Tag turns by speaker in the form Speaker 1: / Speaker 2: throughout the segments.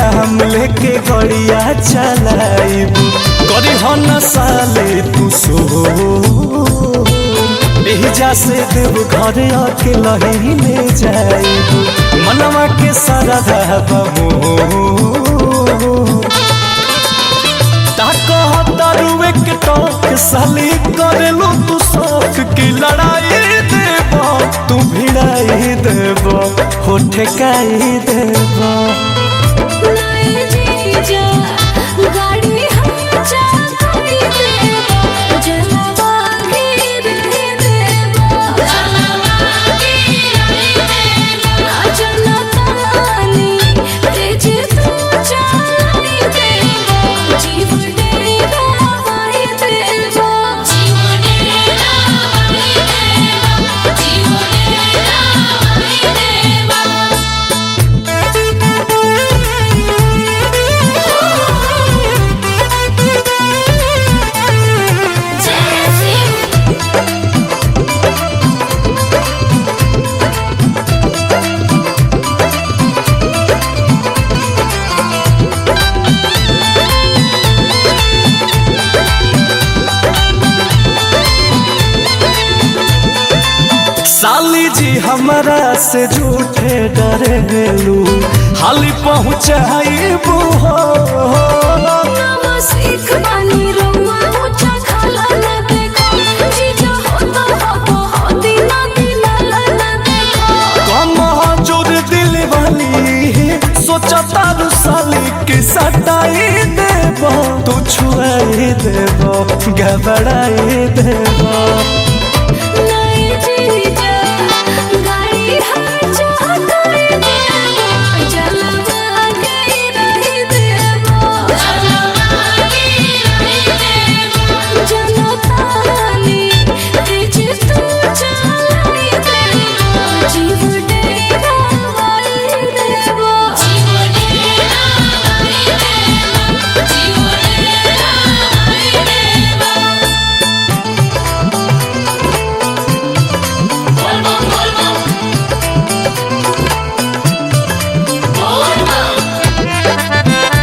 Speaker 1: नाम लेके गड़िया चलाइब करी हो न साले तू सो एहिजा से देव घर आके लहीने जाइब मनवा के सारा बमो तारुए के टोक साली करेलू तू शौक की लड़ाई देब तू भिड़ाई देब हो ठेकाई देब
Speaker 2: नए जीजा गाड़ी हम चाहती देवा जलवा के रहे देवा जलवा के रहे देवा जनतानी तेज तू चलाई देवा जीव डेरा वाही देवा जीव डेरा वाही देवा जीव डेरा वाही देवा
Speaker 1: साली जी हमरा से झूठे डरेलू हाली पहुँचाइबू हो
Speaker 2: नामा सीख बानी रउआ ऊंचा खाला न देखो जीजा होता हो होती ना दिलाला न देखो
Speaker 1: कम जोर दिल वाली सोचा तारू साली के सटाई देब तू छुआई देब घबराई देब
Speaker 2: नए जीजा गाड़ी हम चाहते देवा जलवा के रही देवा जलवा के रही देवा जनतानी तेज तू चलाई देवा जीव डेरा वाली देवा जीव डेरा वाली देवा जीव डेरा वाली देवा बोल बम बोल बम बोल बम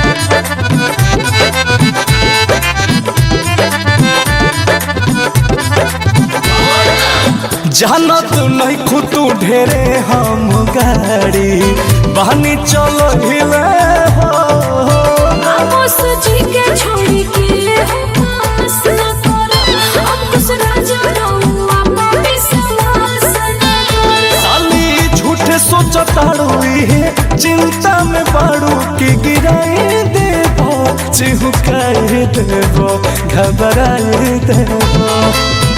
Speaker 1: जानत नहीं खुतू ढेरे हम गाड़ी बहनी चलो हिले हो
Speaker 2: आपस जी के छोड़ी के हो पास न करो अब कुछ राजा रहूं आपा विश्वास न करो
Speaker 1: साली झूठे सोचताड़ू इहे चिंता में बाड़ू की गिराई देबो चिहुकाई देबो घबराई देबो